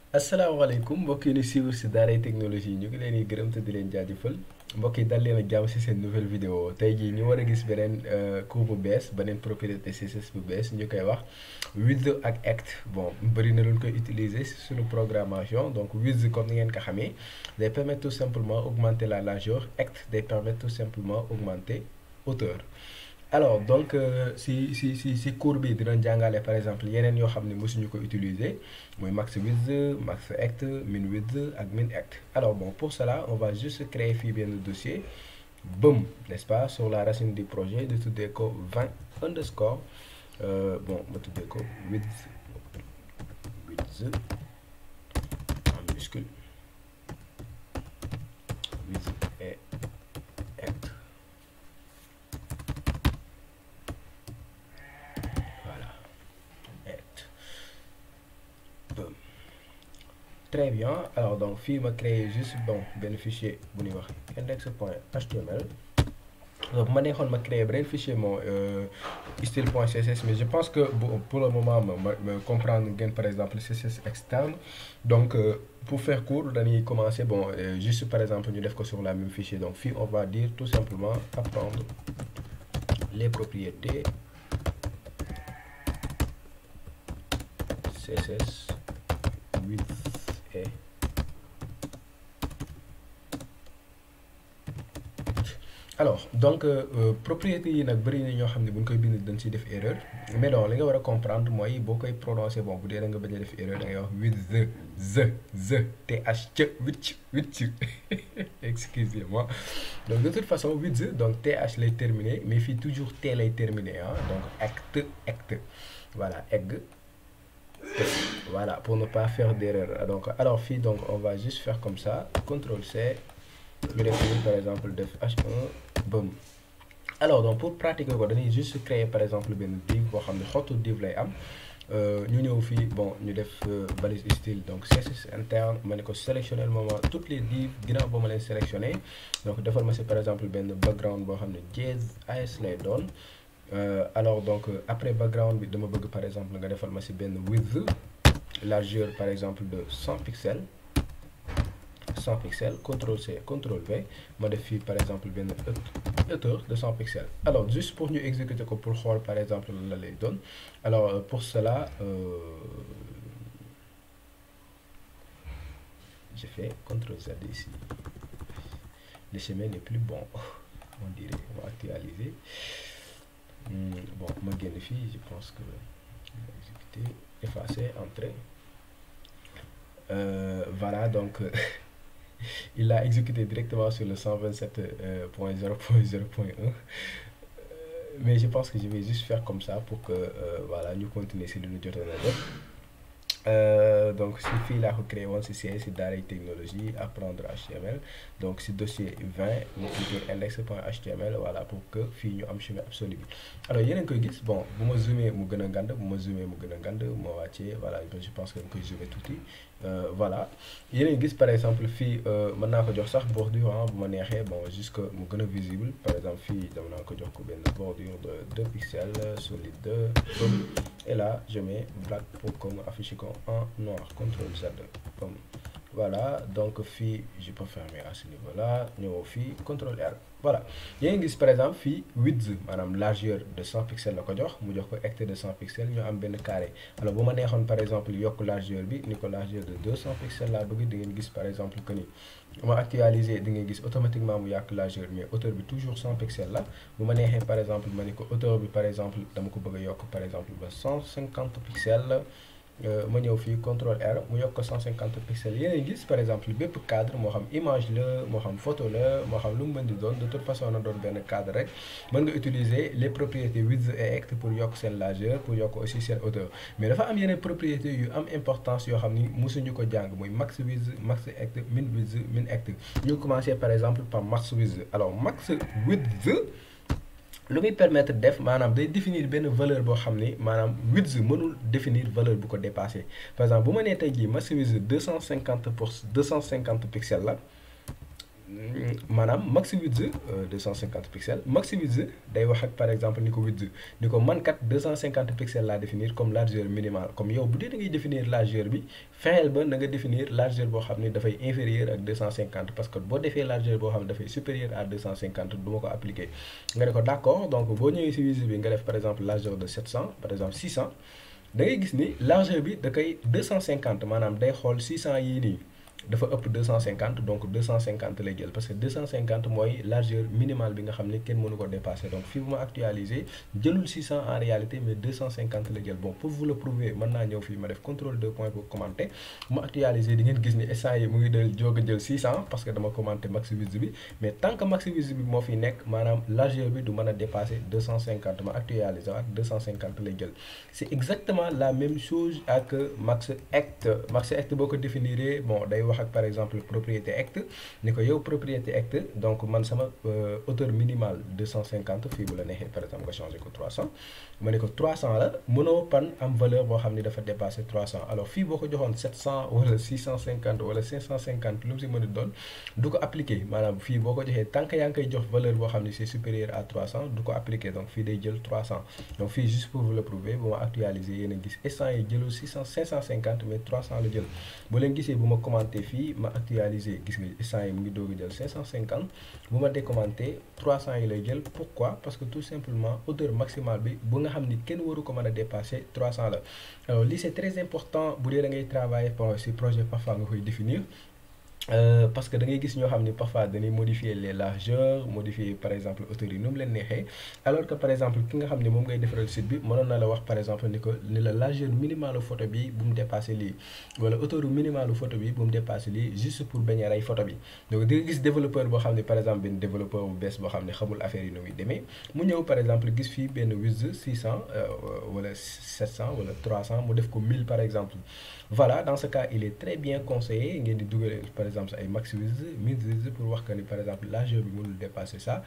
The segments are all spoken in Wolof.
asalaamaaleykum mbokk yi ñu suivre si Daaray Technologie ñu ngi leen di gërëm te di leen jaajëfal mbokk yi dal leen ak jàmm si seen nouvelle vidéo tey jii ñu war a gis beneen cours bu bees beneen propriété CSS bu bees ñu koy wax With ak Act bon bëri na luñ koy utiliser si suñu programmation donc With comme ni ngeen ko xamee day permettre tout simplement augmenter la largeur Act day permettre tout simplement augmenter hauteur. alors donc si si si si cours bi dinañ jàngale par exemple yeneen yoo xam ne mosuñu ko utiliser mooy max width max act min width ak min act alors bon pour cela on va juste créer fii benn dossier bëm n'est-ce pas sur la racine du projet de tuddee ko 20 underscore bon ma tuddee ko width width en minuscule width et act très bien alors donc fii ma créé juste bon benn fichier bu ñuy wax index point html donc bu ma neexoon ma créé beneen fichier moo style point css mais je pense que pour le moment ma ma comprendre ngeen par exemple css externe donc pour faire court dañuy commencer bon juste par exemple ñu def ko sur la même fichier donc fii on va dire tout simplement apprendre les propriétés css with alors donc propriété yi nag bëri na ñoo xam ne bu ñu koy bind dañ siy def erreur mais donc li nga war a comprendre mooy boo koy prononcer bon bu dee da nga bañ a def erreur da ngay wax with the the the th c wicc wicc excusez-moi donc de toute façon with the donc th lay terminer mais fii toujours t lay terminer ah donc act act voilà egg voilà pour ne pas faire d'erreur donc alors fii donc on va juste faire comme ça CTRL C ñu def nii par exemple def H1 bëm alors donc pour pratiquer ko dañuy juste créer par exemple benn div boo xam ne xottu div lay am ñu ñëw fii bon ñu def balise style donc CSS interne ma ne ko sélectionner le moment toutes les divs ginnaaw ba ma leen sélectionner donc defal ma si par exemple benn background boo xam ne jazz as lay doon alors donc après background bi dama bëgg par exemple nga defal ma ci benn width largeur par exemple de 100 pixels 100 pixels CTRL C CTRL V ma def fii par exemple benn hauteur de 100 pixels alors juste pour ñu exécuter ko pour xool par exemple lan la lay doon alors pour cela je fais CTRL Z ici le chemin n'est plus bon on dirait on va actualiser bon ma génn fii je pense que exécuter effacer entrer euh, voilà donc il l'a exécuté directement sur le 127.0.0.1 mais je pense que je vais juste faire comme ça pour que euh, voilà ñu continuer si lu ñu jotoon a def donc si fii laa ko créé woon si CSS si Daaray Technologie apprendre HTML donc si dossier 20 ñu cliquer index.html voilà pour que fii ñu am chemin absolu bi alors yéen a ngi koy gis bon bu ma zoomé mu gën a ngand bu ma zoomé mu gën a ngand moo wàccee voilà je pense que dañ koy zoomé tuuti voilà yéen a ngi gis par exemple fii mën naa ko jox sax bordure bu ma neexee bon jusque mu gën a visible par exemple fii dama naa ko jox ko benn bordure de 2 pixels solide et là je mets black pour que mu affiche ko en noir CTRL Z comme voilà donc fii je peux fermer à ce niveau là ñëw fii CTRL R voilà yaa ngi gis par exemple fii width maanaam largeur de 100 pixels la ko jox mu jox ko hectare de 100 pixels ñu am benn carré alors bu ma neexoon par exemple yokk largeur bi ni ko largeur de 200 pixels laa bëgg di ngeen gis par exemple que ni ma actualiser di ngeen gis automatiquement mu yàq largeur mais hauteur bi toujours 100 pixels la bu ma neexee par exemple ma ni ko hauteur bi par exemple dama ko bëgg a yokk par exemple ba 150 pixels ma ñëw fii CTRL R mu yokk ko 150 pixels yéen a gis par exemple bépp cadre moo xam image la moo xam photo la moo xam lu mu mën di doon de toute façon na doon benn cadre rek mën nga utiliser les propriétés width et act pour yokk seen largeur pour yokk aussi seen hauteur mais dafa am yeneen propriétés yu am importance yoo xam ni mosuñu ko jàng muy max width max act min width min act ñu commencé par exemple par max width alors max width lu muy permettre def maanaam day définir benn valeur boo xam ni maanaam width mënul définir valeur bu ko dépassé par exemple bu ma nee tey jii max width deux cent cinquante pour deux cent cinquante pixels la maanaam max width 250 pixels max width day wax ak par exemple ni ko width ni ko man kat 250 pixels laa définir comme largeur minimale comme yow bu dee da ngay définir largeur bi fexeel ba na nga définir largeur boo xam ne dafay inférieur ak 250 parce que boo defee largeur boo xam ne dafay supérieur à 250 du ma ko appliquer nga ne ko d' accord donc boo ñëwee si width bi nga def par exemple largeur de 700 par exemple 600 da ngay gis ni largeur bi da koy 250 maanaam day xool 600 yii nii dafa ëpp 250 donc 250 lay jël parce que 250 mooy largeur minimale bi nga xam ne kenn mënu ko dépasser donc fii bu ma actualiser jëlul 600 en réalité mais 250 la jël bon pour vous le prouver mën naa ñëw fii ma def contrôle deux points pour commenter ma actualiser di ngeen gis ni instant yi mu ngi del jóg a jël 600 parce que dama commenter max width bi mais tant que max width bi moo fi nekk maanaam largeur bi du mën a dépasser 250 ma actualiser waat 250 lay jël c' est exactement la même chose ak max hect max hect boo ko définiree bon day wax ak par exemple propriété hect ni ko yow propriété hect donc man sama hauteur minimale 250 fii bu la neexee par exemple nga changé ko 300 ma ne ko 300 la mënoo pan am valeur boo xam ni dafa dépassé 300 alors fii boo ko joxoon 700 wala 650 wala 550 lu mu si mën a doon du ko appliqué maanaam fii boo ko joxee tant que yaa ngi koy jox valeur boo xam ni c' est supérieur à 300 du ko appliqué donc fii day jël 300 donc fii juste pour vous le prouver bu ma actualiser yéen a gis instant yi jëlul 600 550 mais 300 la jël bu leen gisee bu ma commenté fii ma actualiser gis nga instant yi mu ngi doog a jël 550 bu ma décommandé 300 yi lay jël pourquoi parce que tout simplement hauteur maximale bi bu nga xam ni kenn waru ko mën a dépasser 300 la alors lii c' est très important bu dee da ngay travailler si projet parfois nga koy définir Euh, parce que da ngay gis ñoo xam ni parfois dañuy modifier les largeurs modifier par exemple hauteur yi nu mu leen neexee alors que par exemple ki nga xam ni moom ngay defaral site bi mënoon na la wax par exemple ni ko ni la largeur minimale photo bi bu mu dépassé lii wala hauteur minimale photo bi bu mu dépassé lii juste pour bañ a rey photo bi donc di nga gis développeur boo xam ne par exemple benn développeur bu bees boo xam ne xamul affaire yi nu muy demee mu ñëw par exemple gis fii benn width 600 wala 700 wala 300 mu def ko 1000 par exemple voilà dans ce cas il est très bien conseillé ngeen di dugal par exemple ay max width min width pour wax que ni par exemple largeur bi mënul dépasser ça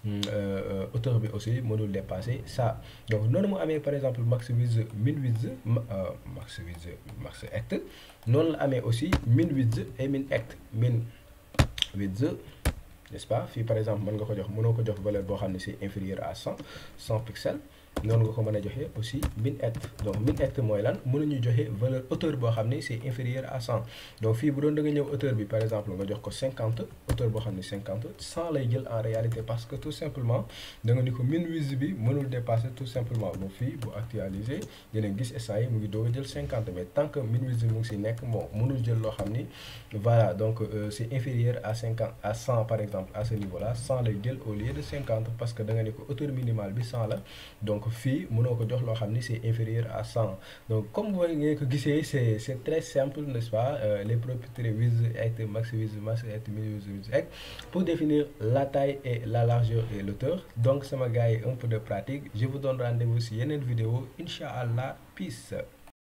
hauteur bi aussi mënul dépasser ça donc noonu mu amee par exemple max width min width max width max hect noonu la amee aussi min width et min hect min width n'est-ce pas fii par exemple mën nga ko jox mënoo ko jox valeur boo xam ne c'est inférieur à 100 100 pixels noonu nga ko mën a joxe aussi min hect donc min hect mooy lan mënuñu joxe valeur hauteur boo xam ne c'est inférieur à 100 donc fii bu doon da nga ñëw hauteur bi par exemple nga jox ko 50 hauteur boo xam ne 50 100 lay jël en réalité parce que tout simplement da nga ni ko min width bi mënul dépasser tout simplement donc fii bu actualiser dinañ gis instant yi mu ngi doog a jël 50 mais tant que min width mu ngi si nekk bon mënul jël loo xam ni voilà donc euh, c'est inférieur à 50 à 100 par exemple à ce niveau là 100 lay jël au lieu de 50 parce que da nga ni ko hauteur minimale bi 100 la donc fii mënoo ko jox loo xam ni c'est inférieur à 100 donc comme vous ngeen ko gisee c'est c'est très simple n'est-ce pas euh, les propriétés width hect max width max hect min width width hect pour définir la taille et la largeur et l'auteur donc sama gars yi un peu de pratique je vous donne rendez-vous si yeneen vidéo incha allah peace